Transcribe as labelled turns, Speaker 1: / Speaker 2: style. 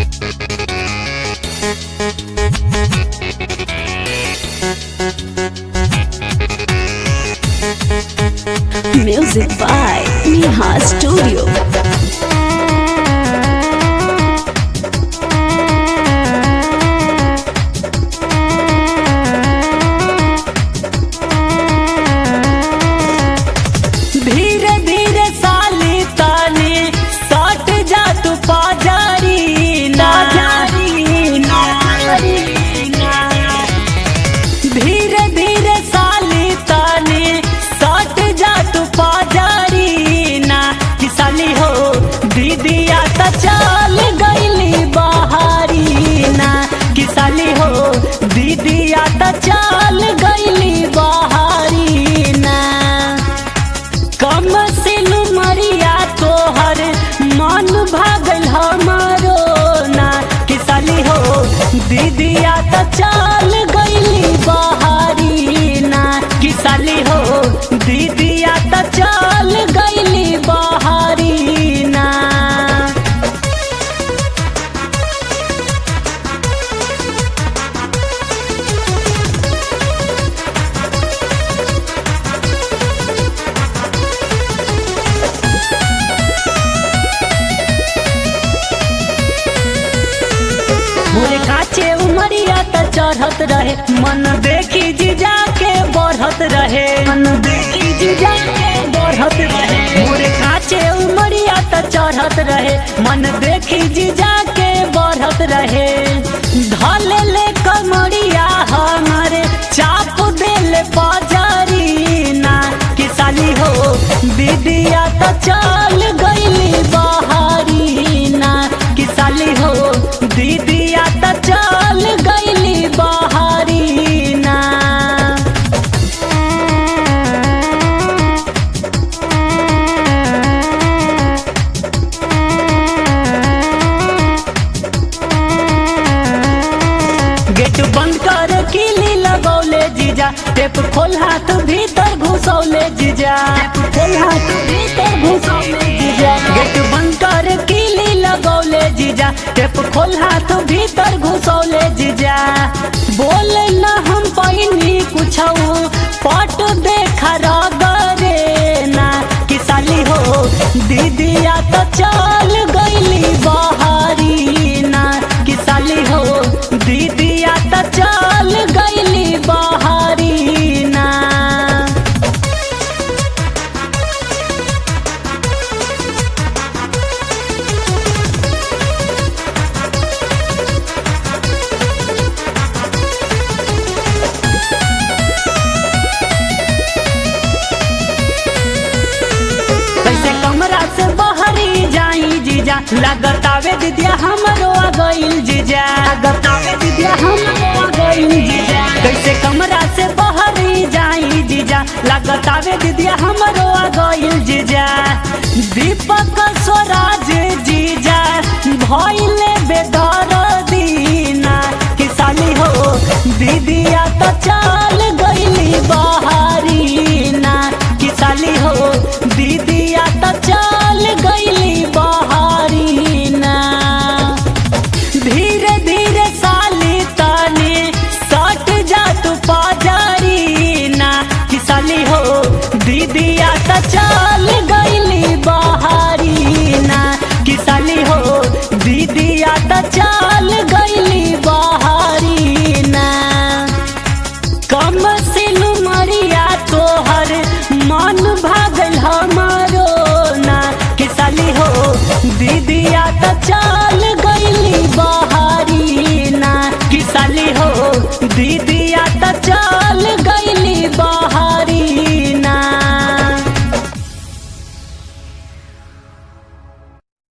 Speaker 1: Music by Neha Studio.
Speaker 2: धीरे धीरे साली तानी सट जा तू पाजारी ना धीरे धीरे साली तानी सट जा तू पाजारी ना कि साली हो दीदिया त चल गईली बहारी ना कि साली हो दीदिया त चल गईली बहारी ना कम सिल मरिया तोहर मन भागल हमारो ना कि साली हो दीदिया त चल गईली बहारी ना कि साली हो दीदिया त चल गईली बहारी ना मोरे काचे उमरिया त चढ़त रहे मन देखी जीजा के बढ़त रहे मन देखी जीजा के बढ़त रहे मोरे काचे उमरिया त चढ़त रहे मन देखी जीजा के बढ़त रहे धले ले कमरिया हमारे चाप देले बाजारी ना कि साली हो दीदिया त चल गईली बहारी ना कि साली हो दीदिया त चल गईली बहारी ना गेट बंद कर किली लगौले जीजा टेप खोल हाथ भीतर घुसौले जीजा खोल हाथ भीतर घुसौले जीजा गेट बंद कर किली लगौले जीजा टेप खोल हाथ भीतर घुसौले जीजा बोल न हम पैनी कुछ पट देखा रगरे ना कि साली हो दीदिया तो चल गईली बहारी ना कि साली हो दीदिया तो चल गईली बहारी ना कैसे कमरा से बहरी जाई जीजा लगतावे दीदिया हमरो आ गइल जीजा लगतावे दीदिया हमरो आ गइल जीजा कैसे कमरा से बहरी जाई जीजा लगतावे दीदिया हमरो आ गइल जीजा दीपक स्वराज जीजा भइले बेदर दीना कि साली हो दीदिया तो चल गइली बहारी ना कि साली हो दीदिया तो चल गईली बहारी ना धीरे धीरे साली तानी सट जा तू पाजारी ना कि साली हो दीदिया तो चल गईली बहारी ना कि साली हो दीदिया तो चल गईली बहारी ना कम सिल मरिया तोहर मन भागल हमारो ना कि साली हो दीदिया त चल